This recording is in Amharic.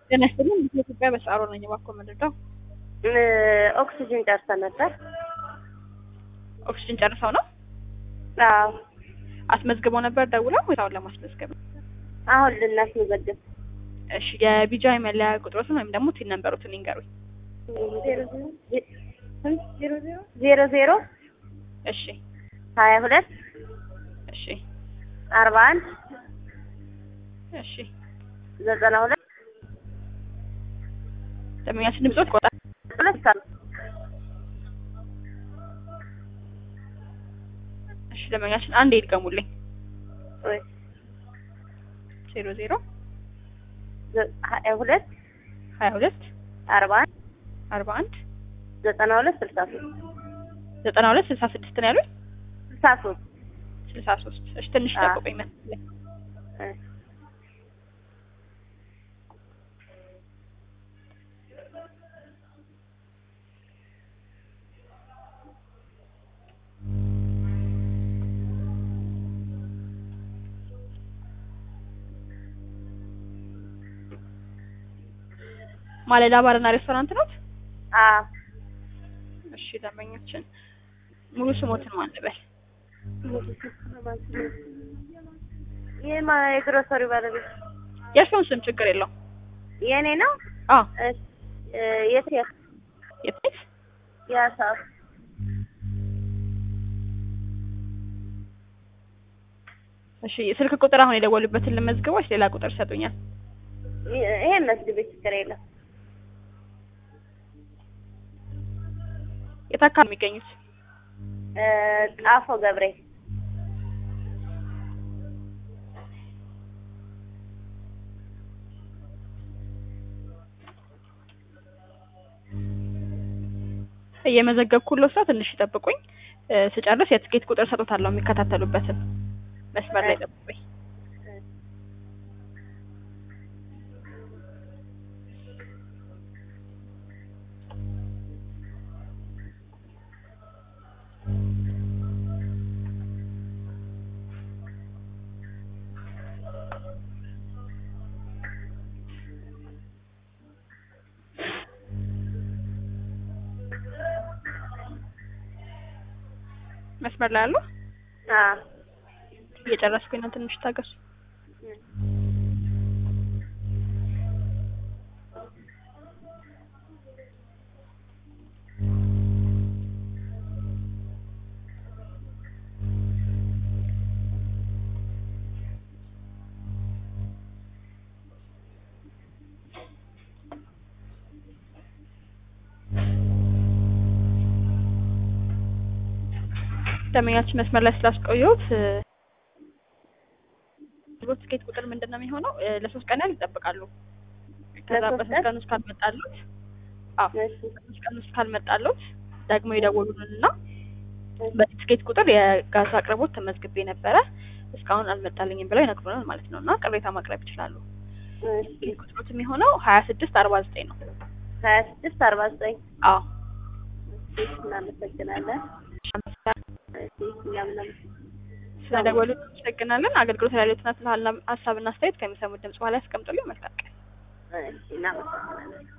ጤና ይስጥልኝ። ኢትዮጵያ በሰዓሮ ነኝ። እባክዎ ምንድነው? ኦክሲጅን ጨርሰን ነበር። ኦክሲጅን ጨርሰው ነው አዎ አስመዝግበው ነበር ደውለው ወይስ አሁን ለማስመዝገብ ነው? አሁን ልናስመዘግብ እሺ የቢጃይ መለያ ቁጥሮትን ወይም ደግሞ ቲን ነንበሮትን ይንገሩኝ። ዜሮ ዜሮ እሺ ሀያ ሁለት እሺ አርባ አንድ እሺ ዘጠና ሁለት ደንበኛችን ድምጾት ቆጣ ሁለት እሺ ደንበኛችን አንድ ይድገሙልኝ። ወይ ዜሮ ዜሮ ሀያ ሁለት ሀያ ሁለት አርባ አንድ አርባ አንድ ዘጠና ሁለት ስልሳ ሶስት ዘጠና ሁለት ስልሳ ስድስት ነው ያሉኝ። ስልሳ ሶስት ስልሳ ሶስት እሺ ትንሽ አዎ። ጠብቆኝ መሰለኝ። ማለዳ ባርና ሬስቶራንት ነው? አዎ እሺ ደንበኛችን ሙሉ ስሞትን ማን ልበል? ይህ የግሮሰሪ ባለቤት የእርስዎን ስም ችግር የለውም። የእኔ ነው። አዎ እሺ፣ እ የት የት የት ቤት? ያሳው እሺ ስልክ ቁጥር አሁን የደወሉበትን ልመዝግብ ወይስ ሌላ ቁጥር ይሰጡኛል? ይሄን መስግቤ ችግር የለም። የት አካባቢ የሚገኙት? እ ጣፎ ገብሬ እየመዘገብኩልዎ ሰው ትንሽ ይጠብቁኝ። እ ስጨርስ የትኬት ቁጥር ሰጦታለሁ የሚከታተሉበትን መስመር ላይ ጠብቁኝ። መስመር ላይ አሉ? አዎ እየጨረስኩኝ ነው። ትንሽ ታገሱ። ደንበኛችን መስመር ላይ ስላስቆየሁት እ የአገልግሎት ትኬት ቁጥር ምንድን ነው የሚሆነው? እ ለሶስት ቀን ያህል ይጠብቃሉ። ከዛ ለሶስት በሶስት ቀን? ቀን ውስጥ ካልመጣሉት አዎ እሺ በሶስት ቀን ውስጥ ካልመጣሉት ደግሞ ይደውሉልንና በዚህ ትኬት ቁጥር የጋዝ አቅርቦት ተመዝግቤ ነበረ እስካሁን አልመጣልኝም ብለው ይነግሩናል ማለት ነው እና ቅሬታ ማቅረብ ይችላሉ። እሺ ትኬት ቁጥሮት የሚሆነው ሀያ ስድስት አርባ ዘጠኝ ነው። ሀያ ስድስት አርባ ዘጠኝ አዎ እሺ እናመሰግናለን። እሺ እኛም እናመሰግናለን። ስለደወሉ እናመሰግናለን። አገልግሎት ላይ ያሉትን ሀሳብና አስተያየት ከሚሰሙት ድምጽ በኋላ ያስቀምጡልኝ። መልካም ቀን። እሺ እናመሰግናለን።